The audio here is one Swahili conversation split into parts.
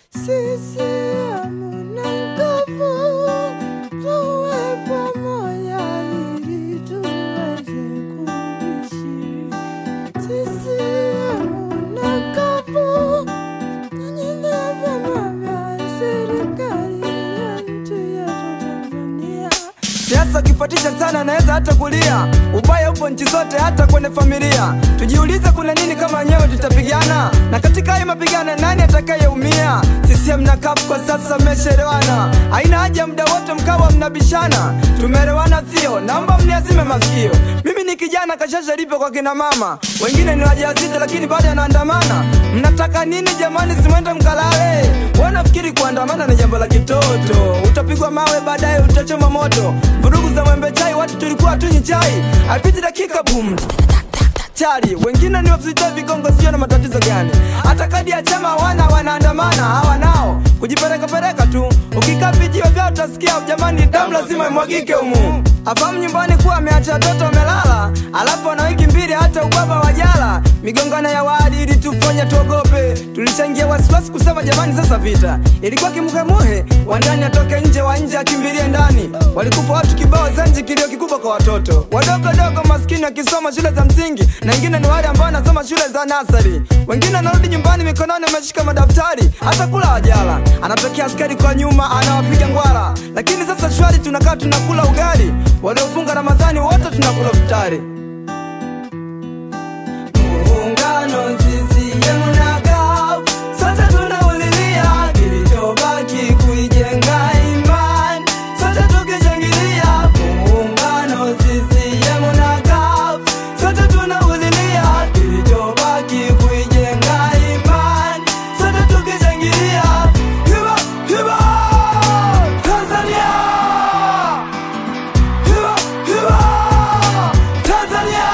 CCM na nguvu, tuwe pamoja ili tuweze kuishi. CCM na nguvu, nyinyi ndio vyama vya serikali ya nchi yetu Tanzania. Siasa ukifuatisha sana naweza hata kulia. Ubaya upo nchi zote, hata kwenye familia. Tujiulize kuna nini kama wenyewe tutapigana, na katika hayo mapigano nani atakayeumia? CCM na CUF kwa sasa mmeshaelewana, haina haja muda wote mkawa mnabishana. Tumeelewana sio? Naomba mniazime masikio. Mimi ni kijana kashasha lipo kwa kina mama, wengine ni wajawazito lakini bado yanaandamana. Mnataka nini jamani? Simwende mkalale. Wanafikiri kuandamana ni jambo la kitoto, utapigwa mawe baadaye utachoma moto. Vurugu za mwembe chai, watu tulikuwa tunywi chai, haipiti dakika boom chali wengine ni wafisita vigongo, sio na matatizo gani? Hata kadi ya chama wana wanaandamana, hawa nao kujipeleka peleka tu. Ukikaa vijiwe vyao utasikia jamani, damu lazima imwagike humu. Afahamu nyumbani kuwa ameacha watoto wamelala, alafu ana wiki mbili hata ubaba wajala. Migongano ya wadi ili tufanye tuogope, tulichangia wasiwasi kusema jamani, sasa vita ilikuwa kimuhemuhe, wa ndani atoke nje, wa nje akimbilie ndani. Walikufa watu kibao Zanji, kilio kikubwa kwa watoto wadogo dogo maskini wakisoma shule za msingi, na wengine ni wale ambao wanasoma shule za nasari. Wengine anarudi nyumbani mikononi ameshika madaftari, hata kula wajala. Anatokea askari kwa nyuma anawapiga ngwara, lakini sasa shwari, tunakaa tunakula ugali. Waliofunga Ramadhani wote tunakula futari. Muungano CCM na CUF, sote tunaulilia kilichobaki kuijenga imani, sote tukishangilia. Muungano CCM na CUF, sote tunaulilia kilichobaki kuijenga imani, sote tukishangilia. Hiba, hiba, Tanzania! Hiba, hiba, Tanzania!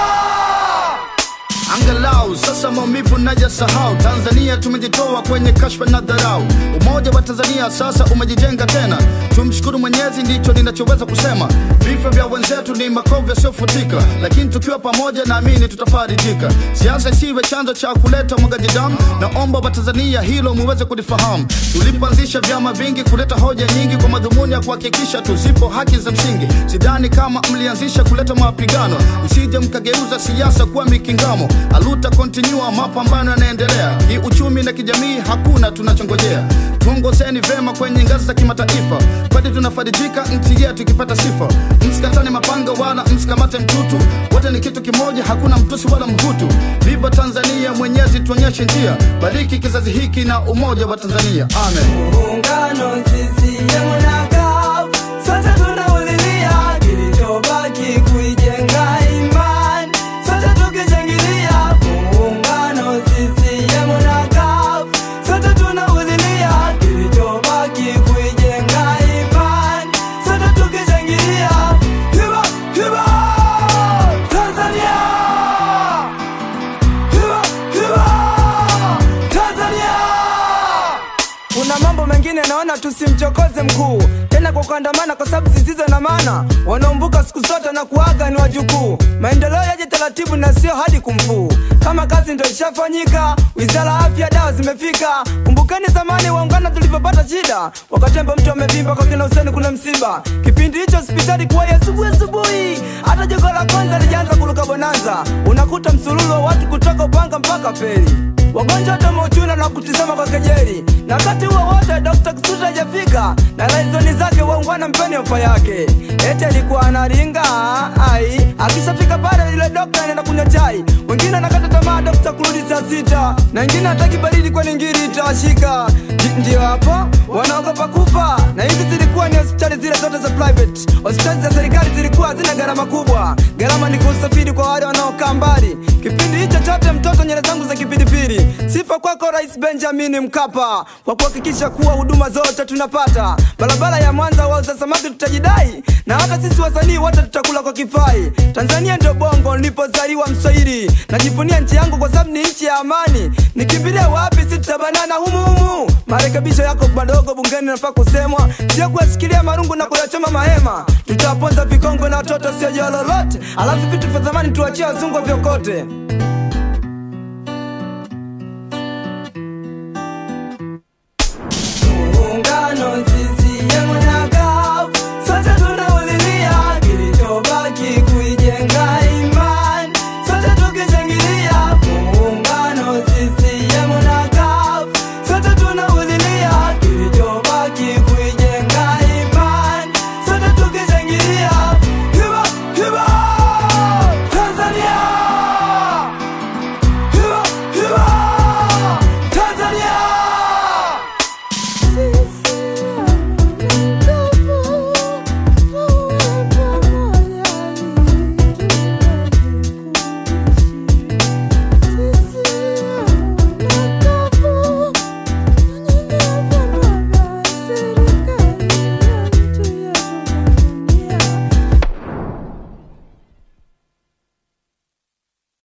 Angalau sasa maumivu naja sahau. Tanzania tumejitoa kwenye kashfa na dharau. Umoja wa Tanzania sasa umejijenga tena. Tumshukuru Mwenyezi, ndicho ninachoweza kusema. Vifo vya wenzetu ni makovu yasiyofutika, lakini tukiwa pamoja, naamini tutafarijika. Siasa isiwe chanzo cha kuleta mwagaji damu. Naomba Watanzania hilo muweze kulifahamu. Tulipoanzisha vyama vingi kuleta hoja nyingi kwa madhumuni ya kuhakikisha tuzipo haki za msingi. Sidhani kama mlianzisha kuleta mapigano, msije mkageuza siasa kuwa mikingamo. Aluta continua, mapambano yanaendelea. Kiuchumi na kijamii hakuna tunachongojea. Tuongozeni vema kwenye ngazi za kimataifa, kwani tunafarijika nchi yetu ikipata sifa. Msikatane mapanga wala msikamate mtutu, wote ni kitu kimoja, hakuna mtusi wala mhutu. Viva Tanzania, Mwenyezi tuonyeshe njia, bariki kizazi hiki na umoja wa Tanzania, amen. Muungano CCM na CUF, sote tunaulilia kilichobaki kuijenga imani, sote tukishangilia. Muungano CCM na CUF, sote tunaulilia kilichobaki kuijenga imani, sote tukishangilia. Hiba, hiba, Tanzania! Hiba, hiba, Tanzania! Kuna mambo mengine naona tusimchokoze mkuu tena kwa kuandamana, kwa sababu zisizo na maana. Wanaombuka siku zote na kuaga ni wajukuu. Maendeleo yaje taratibu na sio hadi kumfuu. Kama kazi ndio ishafanyika, wizara ya afya, dawa zimefika. Kumbukeni zamani waungana tulivyopata shida, wakatemba mtu amevimba kwa kina Huseni kuna msiba. Kipindi hicho hospitali kuwa ya asubuhi asubuhi, hata jogo la kwanza lijaanza kuruka bonanza. Unakuta msululu wa watu kutoka Upanga mpaka Feri wagonjwa hata mauchuna na kutizama kwa kejeli, na wakati huo wote Dr. Kisuta hajafika na laizoni zake waungwana mpeni ofa yake, eti alikuwa analinga ai, akishafika pale yule dokta anaenda kunywa chai, wengine anakata tamaa dokta kurudi saa sita, na wengine hataki baridi kwani ngiri itawashika. Ji- Ndio hapo wanaogopa kufa, na hizi zilikuwa ni hospitali zile zote za private. Hospitali za serikali zilikuwa hazina gharama kubwa, gharama ni kusafiri kwa wale wanaokaa mbali. Kipindi hicho chote mtoto nyele zangu za kipindipili. Sifa kwako Rais Benjamin Mkapa kwa kuhakikisha kuwa huduma zote tunapata. Barabara ya Mwanza wauza samaki tutajidai, na hata sisi wasanii wote tutakula kwa kifai. Tanzania ndio bongo nilipozaliwa Mswahili, najivunia nchi yangu kwa sababu ni nchi ya amani. Nikimbilie wapi? Si tutabanana humu humu. Marekebisho yako madogo bungeni nafaa kusemwa, sio kuyashikilia marungu na kuyachoma mahema. Tutawaponza vikongwe na watoto sio jua lolote, alafu vitu vya thamani tuachie wazungu vyokote.